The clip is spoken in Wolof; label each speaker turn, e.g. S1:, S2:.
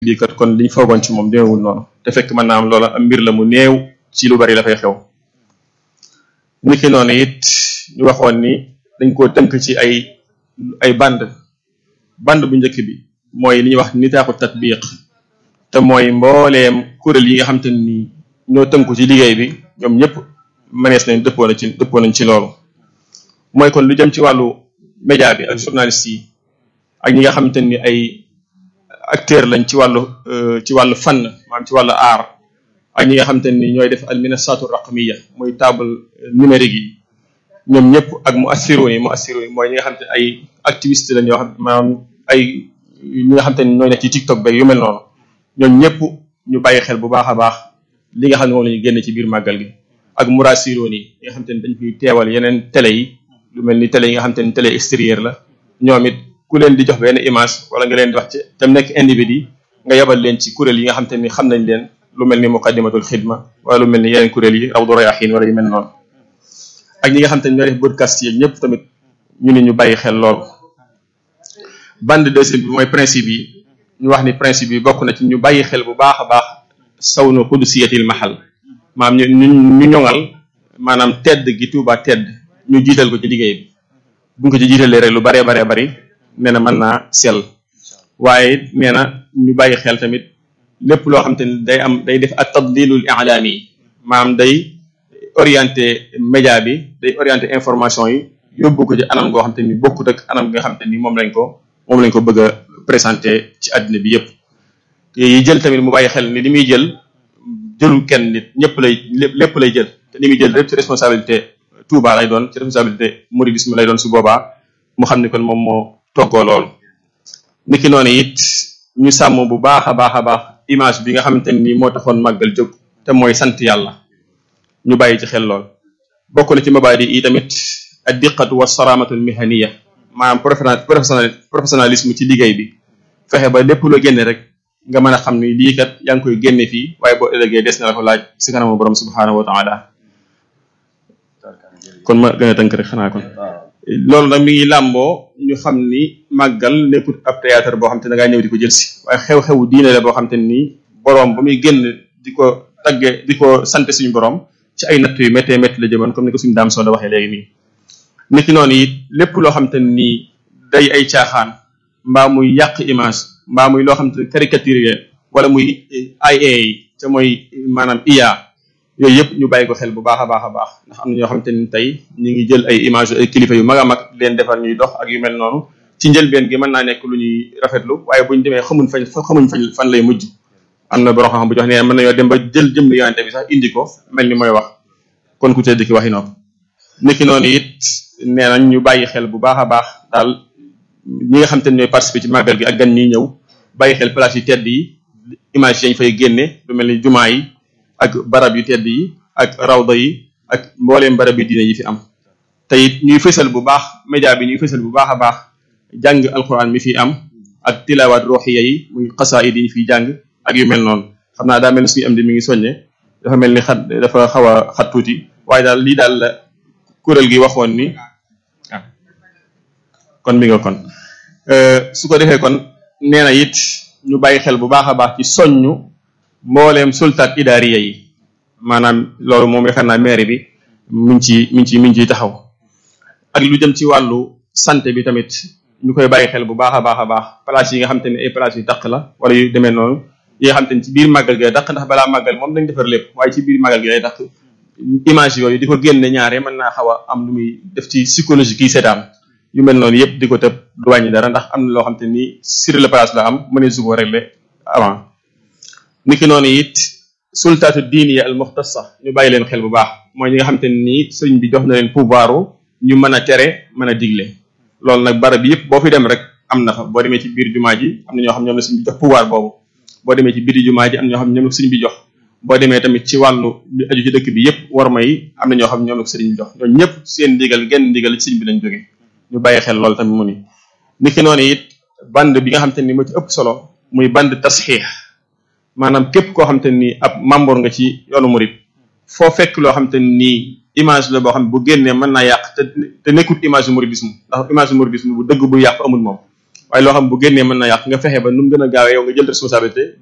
S1: lii kat kon liñ foogoon ci moom demeewul noonu te fekk mën naa am loola am mbir la mu néew ci lu bari la fay xew niki noonu it ñu waxoon ni dañ koo tënk ci ay ay band band bu njëkk bi mooy li ñuy wax nitaaxu tatbiq te mooy mbooleem kuréel yi nga xam te ni ñoo tënku ci liggéey bi ñoom ñëpp mënees nañ dëppoo na ci dëppoo nañ ci loolu mooy kon lu jëm ci wàllu média bi ak journaliste yi ak ñi nga xamante ni ay acteur lañ ci wàllu ci wàllu fànn maanaam ci wàllu aar ak ñi nga xamante ni ñooy def al minasatu raqmiya muy table numérique yi ñoom ñëpp ak mu assiroon yi mu assiroon yi mooy ñi nga xam te ay activiste lañ yoo xam maanaam ay ñi nga xamante ni ñooy nekk ci TikTok beeg yu mel noonu ñoom ñëpp ñu bàyyi xel bu baax a baax li nga xam ne moom la ñu génne ci biir màggal gi ak murasiroon yi nga xamante ni dañ fiy teewal yeneen télé yi lu mel ni télé yi nga xamante ni télé extérieur la ñoom it ku leen di jox benn image wala nga leen di wax ci te nekk individu nga yabal leen ci kuréel yi nga xamante ni xam nañ leen lu mel ni muqaddimatul xidma wala lu mel ni yeneen kuréel yi rawdu rayaxiin wala yu mel noonu ak ñi nga xamante ni ñoo def podcast yi ñëpp tamit ñu ni ñu bàyyi xel lool bande deuxième bi mooy principe yi ñu wax ni principe yi bokk na ci ñu bàyyi xel bu baax a baax sawnu qudusiyatil mahal maanaam ñu ñu ñu ñoŋal maanaam tedd gi Tuuba tedd ñu jiital ko ci liggéey bi buñ ko ci jiitalee rek lu baree baree bari nee na mën naa sell waaye nee na ñu bàyyi xel tamit lépp loo xam te ni day am day def ak tadlilul i'lami maanaam day orienté média bi day orienté information yi yóbbu ko ci anam goo xam te ni bokkut ak anam nga xam te ni moom lañ ko moom lañ ko bëgg a présenté ci àddina bi yépp yi jël tamit mu bàyyi xel ni li muy jël jëlul kenn nit ñëpp lay lépp lay jël te li muy jël lépp ci responsabilité Touba lay doon ci responsabilité mouridisme lay doon su boobaa mu xam ni kon moom moo toggoo loolu niki noonu it ñu sàmm bu baax a baax a baax image bi nga xamante ni moo taxoon màggal jóg te mooy sant yàlla ñu bàyyi ci xel lool bokk na ci mabaadi yi tamit ad diqatu wa saramatu mihaniya maanaam professionnel professionnalisme ci liggéey bi fexe ba lépp loo génne rek nga mën a xam ni lii kat yaa ngi koy génne fii waaye boo ëllëgee des na la ko laaj si kanamu borom subhanahu wa taala kon ma gën a tënk rek xanaa kon loolu nag mi ngi làmboo ñu xam ni màggal nekkut ab théâtre boo xam te ne da ngaa ñëw di ko jël si waaye xew-xewu diine la boo xam te ni borom ba muy génn di ko tagge di ko sant suñu borom ci ay natt yu méttee métti la jëmoon comme ni ko suñu daam soo da waxee léegi nii. niki noonu it lépp loo xam te ni day ay caaxaan mbaa muy yàq image mbaa muy loo xam te caricature wala muy IA te mooy maanaam IA. yooyu yëpp ñu bàyyi ko xel bu baax a baax a baax ndax am na ñoo xamante ni tey ñu ngi jël ay image ay kilifa yu mag a mag leen defar ñuy dox ak yu mel noonu ci njëlbeen gi mën naa nekk lu ñuy rafetlu waaye buñ demee xamuñ fañ xamuñ fañ fan lay mujj am na borom xam bu jox ne mën nañoo dem ba jël jëm yonente bi sax indi ko mel ni mooy wax kon ku tedd ki waxi noonu niki noonu it nee nañ ñu bàyyi xel bu baax a baax daal ñi nga xamante ni ñooy participer ci màggal gi ak gan ñiy ñëw bàyyi xel place yi tedd yi image yañ fay génne lu mel ni jumaa yi ak barab yu tedd yi ak rawda yi ak mbooleem barab yi diine yi fi am te it ñuy fësal bu baax média bi ñuy fësal bu baax a baax jàng alquran mi fi am ak tilawaat ruuxiya yi muy xasaayid yi ñu fiy jàng ak yu mel noonu xam naa daa mel ni suñu am di mi ngi soññe dafa mel ni xat dafa xaw a xat tuuti waaye daal lii daal la kuréel gi waxoon ni kon mi nga kon su ko defee kon nee na it ñu bàyyi xel bu baax a baax ci soññu mbooleem sultaat idaariya yi maanaam loolu moom yaakaar naa maire bi mi ngi ci mi ngi ci mi ngi ciy taxaw ak lu jëm ci wàllu santé bi tamit ñu koy bàyyi xel bu baax a baax a baax place yi nga xam te ne ay place yu taq la wala yu demee noonu yi nga xam te ne ci biir màggal gi lay taq ndax balaa màggal moom dañ defar lépp waaye ci biir màggal gi lay taq image yooyu di ko génne ñaare mën naa xaw a am lu muy def ci psychologie kii seetaan yu mel noonu yëpp di ko tëb du wàññi dara ndax am na loo xam te ni sur le place la am mënee su ko régler avant niki noonu it sultaatu diiniya al muxtasa ñu bàyyi leen xel bu baax mooy ñi nga xam te nii sëriñ bi jox na leen pouvoiru ñu mën a tere mën a digle loolu nag barab yëpp boo fi dem rek am na fa boo demee ci biir jumaa ji am na ñoo xam ñoom la sëriñ bi jox pouvoir boobu boo demee ci biir jumaa ji am na ñoo xam ñoom la sëriñ bi jox boo demee tamit ci wàllu lu aju ci dëkk bi yëpp war may am na ñoo xam ñoom la sëriñ bi jox ñooñu ñëpp seen ndigal genn ndigal ci sëriñ bi lañ jóge ñu bàyyi xel loolu tamit mu ni niki noonu it band bi nga xam te ni moo ci ëpp solo muy band tasxiix maanaam képp koo xam te ni ab membre nga ci yoonu murit foo fekk loo xam te ni image la boo xam ne bu génnee mën naa yàq te te nekkut image yu mouridisme ndax image yu mouridisme bu dëgg bu yàq amul moom waaye loo xam bu génnee mën na yàq nga fexe ba nu mu gën a gaawee yow nga jël responsabilité